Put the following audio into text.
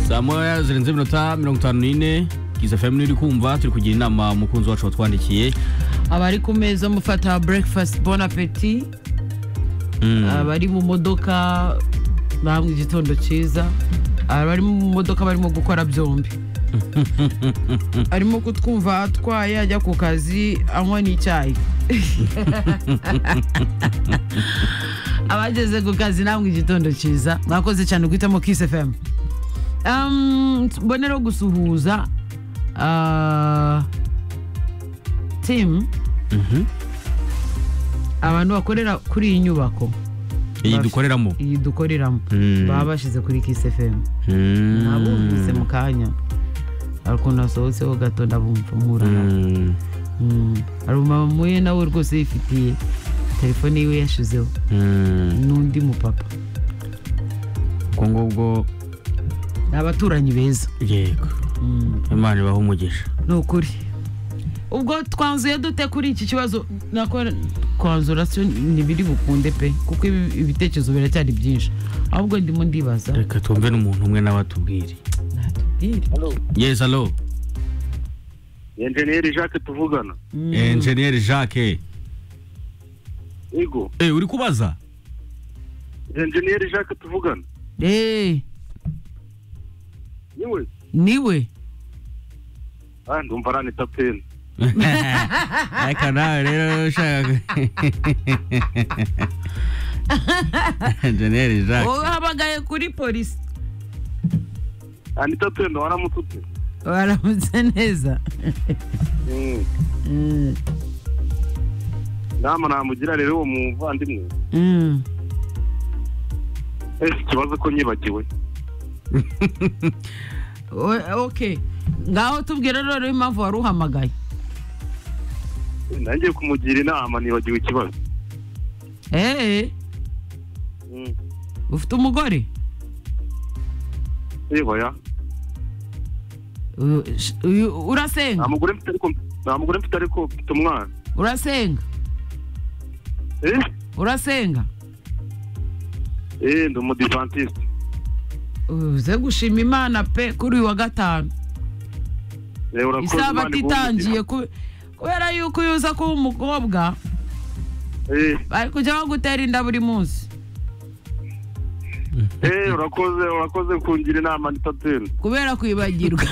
saa moya zirenze iminota mirongo itanu n'ine kiza fm iri kumva turi kugira inama umukunzi wacu watwandikiye abari ku meza mufata breakfast bon appetit abari mu modoka bamwe igitondo cyiza abari mu modoka barimo gukora byombi arimo kutwumva atwaye ajya ku kazi anywa n'icyayi abageze ku kazi namwe igitondo cyiza mwakoze cyane guhitamo kisi fm mbonero gusuhuza ah, tim abantu bakorera kuri iyi nyubako iyi Bafite- dukoreramo iyi dukoreramo Mm. baba bashyize kuri kisi fm Mm. nabumvise mu kanya hari ukuntu hasohotseho gato ndabumva murara Mm. Mm. hari umumama muye nawe rwose yifitiye telefone yiwe yashizeho Mm. n'undi mupapa ubwo ngubwo ni abaturanyi beza yego imana ibaha umugisha ni ukuri ubwo twanzuye dute kuri iki kibazo nako kwanzura sio ntibiri bukunde pe kuko ibi- ibitekerezo biracyari byinshi ahubwo ndimo ndibaza reka twumve n'umuntu umwe nawe atubwire natubwire Halo, yes alo enjeniyeri Jacques tuvugana. Mm. enjeniyeri jacques Ego, Eh, uri kubaza enjeniyeri Jacques tuvugana. Eh, Yewe, niwe ah ndumva aranita peni. reka nawe rero ushaka enjeniyeri jacques wahamagaye kuri polisi Anita peni waramutse ute? baramutse neza Mm. Mm. Nama namugira rero uwo muvandimwe. Mm. Ese ikibazo ko nyibagiwe. O- ok ngaho tubwire rero impamvu wari uhamagaye Nangiye kumugira inama nibagiwe ikibazo. eee Mm. ufite umugore Ego ya. Uh, sh- uyu- urasenga Nta mugore mfite ariko nta mugore mfite ariko mfite umwana. urasenga Eh? urasenga Eh, ndi umudivantiste. uze gushima imana pe kuri uyu wa gatanu Eh, urakoze Imana isabato iguhe itangiye ku- kubera yuko iyo uza kuba umukobwa umugisha. Eh, bari kujya bagutera inda buri munsi eh, urakoze urakoze kungira inama Anita peni. kubera kwibagirwa